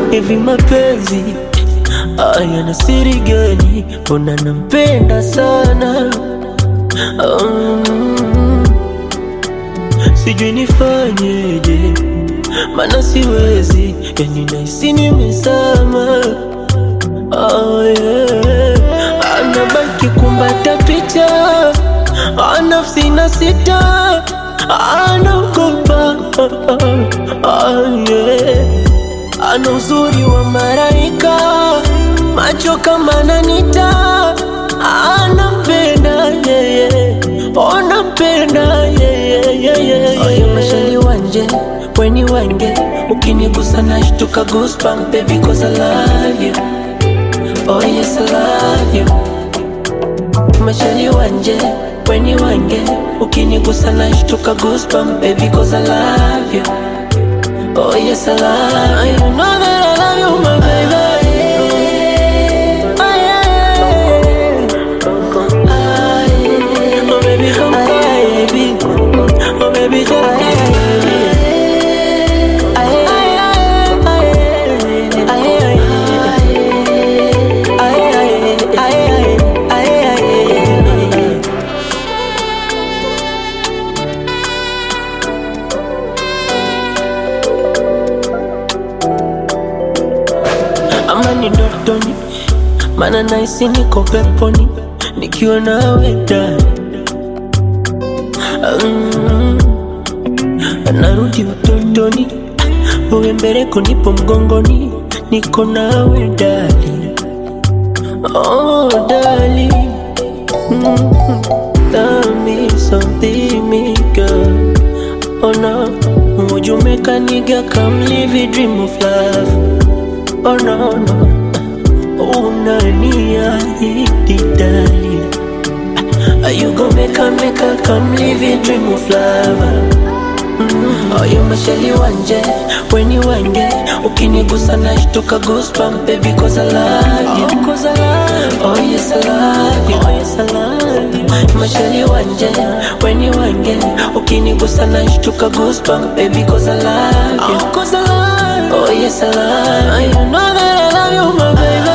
hivi mapenzi haya na siri gani? Mbona nampenda sana um, sijui nifanyeje, mana siwezi, yani nahisi nimezama. Oh, yeah. Anabaki kumbata picha, nafsi na sita, anaogopa oh, yeah. Ana uzuri wa maraika, macho kama nanita, anampenda yeye, onampenda yeye. Oyo mashali wanje, weni wange, ukinigusa nashtuka goosebump baby cause I love you. Oh yes I love you. Mashali wanje, weni wange, ukinigusa nashtuka goosebump baby cause I love you. Oh yes, I love you. You know that I love you, my baby. Oh, yeah. Ah, yeah. Oh baby, come baby. Oh baby, come baby. Ah, yeah. Ah, yeah. Ah, yeah. Ah, yeah. Ah, yeah. Ah, yeah. ama ni ndotoni, mana naisi niko peponi nikiwa nawe ndani. Mm, narudi utotoni, uwe mbeleko, nipo mgongoni, niko nawe ndani. Oh, dali mm, tell me something, me girl. Oh no, would you make a nigga come live a dream of love? Oh no no, unaniahidi dali, are you gonna make a make a come live a dream of love? Mm. Oh, you mashali wanje, weni wange, ukinigusa nashtuka goosebump baby cause I love you. Oh, cause I love you. Oh yes I love you. Oh yes I love you. Mashali wanje, weni wange, ukinigusa nashtuka goosebump baby cause I love you. Oh, cause I love you. Oh yes I love you. You know that I love you my baby.